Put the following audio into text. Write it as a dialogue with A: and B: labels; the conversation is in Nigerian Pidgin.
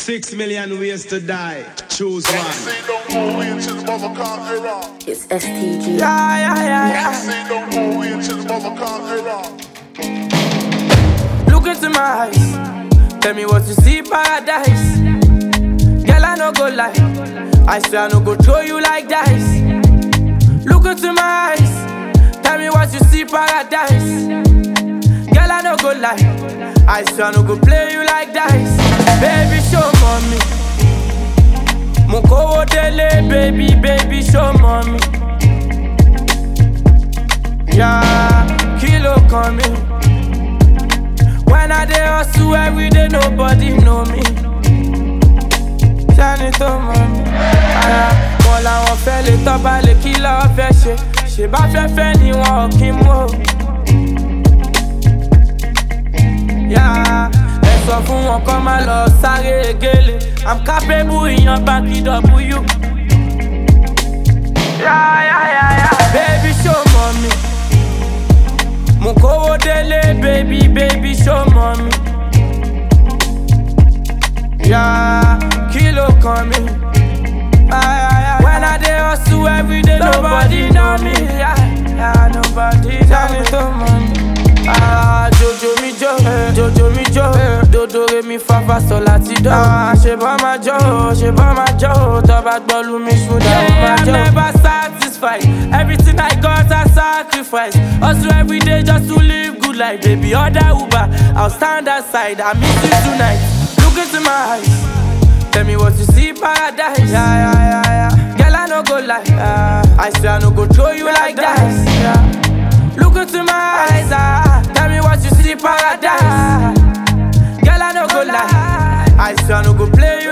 A: Six million ways to die. Choose one.
B: Say don't go into the mother era.
C: It's STG.
D: Yeah, yeah, yeah, yeah.
B: Say don't go into the mother era.
D: Look into my eyes. Tell me what you see, paradise. Girl, I no go lie. I swear I no go throw you like dice. Look into my eyes. Tell me what you see, paradise. Girl, I no go lie. I swear I no go play you like dice. Baby, show mommy. Mukowo dele, baby, baby, show mommy. Yeah, kilo coming. When I dey hustle every day, nobody know me. Ṣáni tó mọ̀ mí. Ara wọn làwọn fẹ́ lè tọ́ba lè kí lọ́wọ́ fẹ́ ṣe. Ṣé bá fẹ́ fẹ́ ni wọn ò kí mú o. Yá ẹ sọ fún wọn kọ́ máa lọ sáré egéle. I'm capable ìyan báńkì W. Yá yá yá yá. Baby show mọ̀ mi. Mo kówó délé, baby, baby, show mommy. Yeah, kilo kan mi. Ah, yeah, yeah, When I dey hustle every day, nobody know me. Yeah, yeah, nobody know me. to money. Ah, Jojo mi jo, Jojo mi jo, dodo re mi fa fa sol láti do. Ah, ṣe bá ma jó, ṣe bá ma jó, tó bá gbọ́ lu mi ṣúdà ó ma jó. I'm never satisfied, everything I got I sacrifice. Hustle every day just to live good life, baby. Order Uber, I'll stand aside, I miss you tonight. Look into my eyes, tell me what you see, paradise. Yeah, yeah, yeah, yeah. Girl, I no go lie, yeah. I swear I no go throw you like dice. Yeah. Look into my eyes, ah. Tell me what you see, paradise. Girl, I no go lie. I swear I no go play you